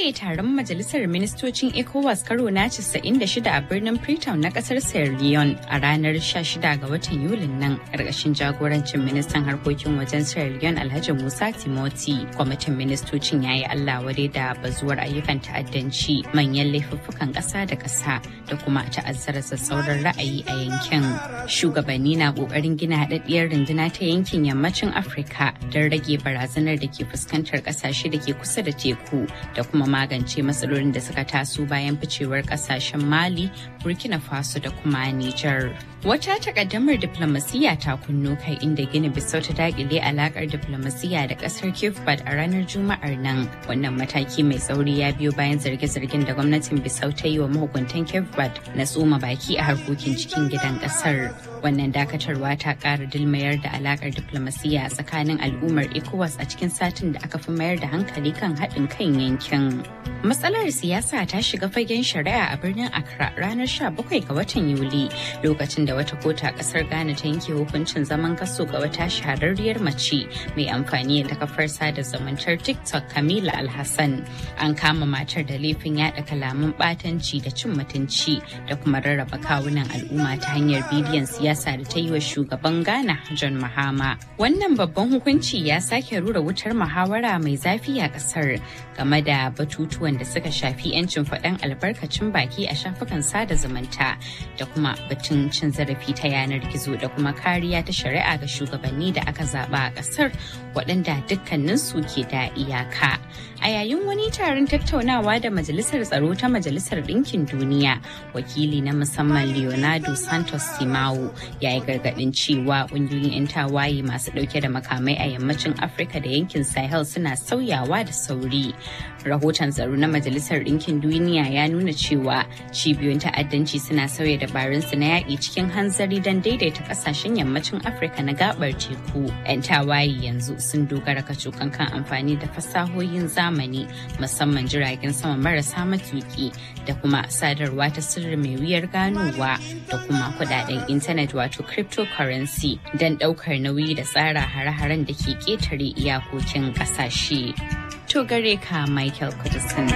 buɗe taron majalisar ministocin ECOWAS karo na 96 a birnin Freetown na ƙasar Sierra Leone a ranar 16 ga watan Yulin nan ƙarƙashin jagorancin ministan harkokin wajen Sierra Leone Alhaji Musa Timoti. Kwamitin ministocin ya yi Allah wadai da bazuwar ayyukan ta'addanci manyan laifuffukan ƙasa da ƙasa da kuma ta'azzara sassauran ra'ayi a yankin. Shugabanni na ƙoƙarin gina haɗaɗɗiyar runduna ta yankin yammacin Afirka don rage barazanar da ke fuskantar ƙasashe da ke kusa da teku da kuma magance matsalolin da suka taso bayan ficewar ƙasashen Mali, Burkina Faso da kuma Nijar. Wata takaddamar diplomasiyya ta kunno kai inda Gini Bissau ta dakile alakar diplomasiyya da ƙasar Cape Verde a ranar Juma'ar nan. Wannan mataki mai tsauri ya biyo bayan zarge-zargen da gwamnatin Bissau ta yi wa mahukuntan Cape Verde na tsoma baki a harkokin cikin gidan ƙasar. Wannan dakatarwa ta ƙara dilmayar da alakar diplomasiyya tsakanin al'ummar ECOWAS a cikin satin da aka fi mayar da hankali kan haɗin kan yankin. Matsalar siyasa ta shiga fagen shari'a a birnin Accra ranar 17 ga watan Yuli lokacin da wata kota ƙasar Ghana ta yanke hukuncin zaman kaso ga wata shahararriyar mace mai amfani da kafar sada zumuntar TikTok Kamila Alhassan. An kama matar da laifin yada kalaman ɓatanci da cin mutunci da kuma rarraba kawunan al'umma ta hanyar bidiyon siyasa da ta yi wa shugaban Ghana John Mahama. Wannan babban hukunci ya sake rura wutar muhawara mai zafi a ƙasar game da batutuwan da suka shafi 'yancin faɗan albarkacin baki a shafukan sada zumunta da kuma batun cin zarafi ta yanar gizo da kuma kariya ta shari'a ga shugabanni da aka zaba a ƙasar waɗanda dukkaninsu ke da iyaka. A yayin wani taron tattaunawa da Majalisar Tsaro ta Majalisar Ɗinkin Duniya, wakili na musamman Leonardo Santos Simao ya yi gargaɗin cewa ƙungiyoyin 'yan tawaye masu ɗauke da makamai a yammacin Afirka da yankin Sahel suna sauyawa da sauri. Rahoton tsaro na Majalisar Ɗinkin Duniya ya nuna cewa cibiyoyin ta'addanci suna sauya dabarunsu na yaƙi cikin hanzari don daidaita ƙasashen yammacin Afirka na gaɓar teku. 'Yan tawaye yanzu sun dogara kacokan kan amfani da fasahohin zamani musamman jiragen sama marasa matuki da kuma sadarwa ta sirri mai wuyar ganowa da kuma kudaden intanet wato cryptocurrency don daukar nauyi da tsara hare-haren da ke ketare iyakokin kasashe. To gare ka Michael Kudusan.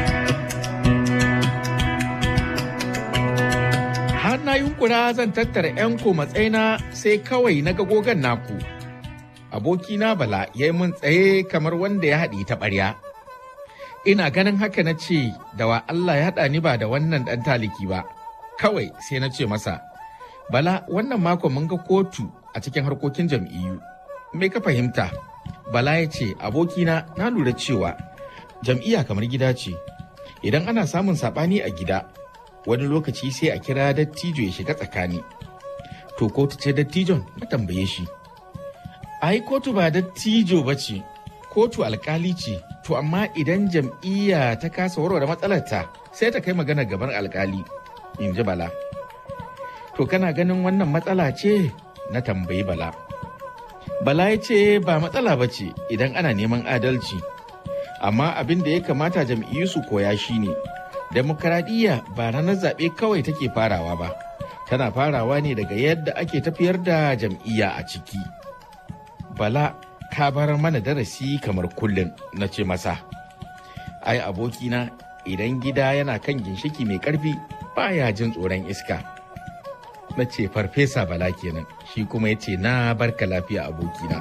Har na yunkura zan tattara 'yan matsaina sai kawai na gogan naku. Abokina Bala ya yi mun tsaye kamar wanda ya haɗi ta ɓarya. ina ganin haka na ce da wa Allah ya haɗa ni ba da wannan ɗan taliki ba kawai sai na ce masa bala wannan makon mun ga kotu a cikin harkokin jam'iyyu me ka fahimta bala ya ce abokina na lura cewa jam'iyya kamar gida ce idan ana samun saɓani a gida wani lokaci sai a kira dattijo ya shiga tsakani to kotu ce dattijon na tambaye shi ai kotu ba dattijo ba ce kotu alkali ce to amma idan jam'iyya ta kasa warware matsalarta sai ta kai magana gaban alkali in ji bala to kana ganin wannan matsala ce na tambayi bala bala ya ce ba matsala ba ce idan ana neman adalci amma abin da ya kamata jam'iyyu su koya shine demokaradiyya ba ranar zaɓe kawai take farawa ba tana farawa ne daga yadda ake tafiyar da jam'iyya a ciki bala ka bar mana darasi kamar kullum na ce masa ai abokina idan gida yana kan ginshiki mai karfi baya jin tsoron iska na ce farfesa bala kenan shi kuma ya ce na barka lafiya abokina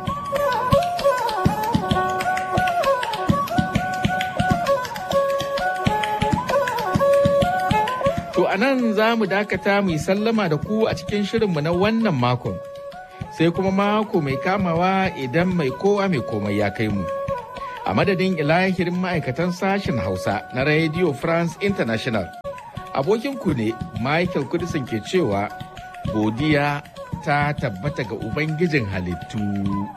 to a nan za mu dakata mu yi sallama da ku a cikin shirinmu na wannan makon sai kuma mako mai kamawa idan mai kowa mai komai ya kai mu. A madadin ilahirin ma'aikatan sashen Hausa na Radio France International. Abokinku ne Michael Kudisin ke cewa godiya ta tabbata ga Ubangijin halittu.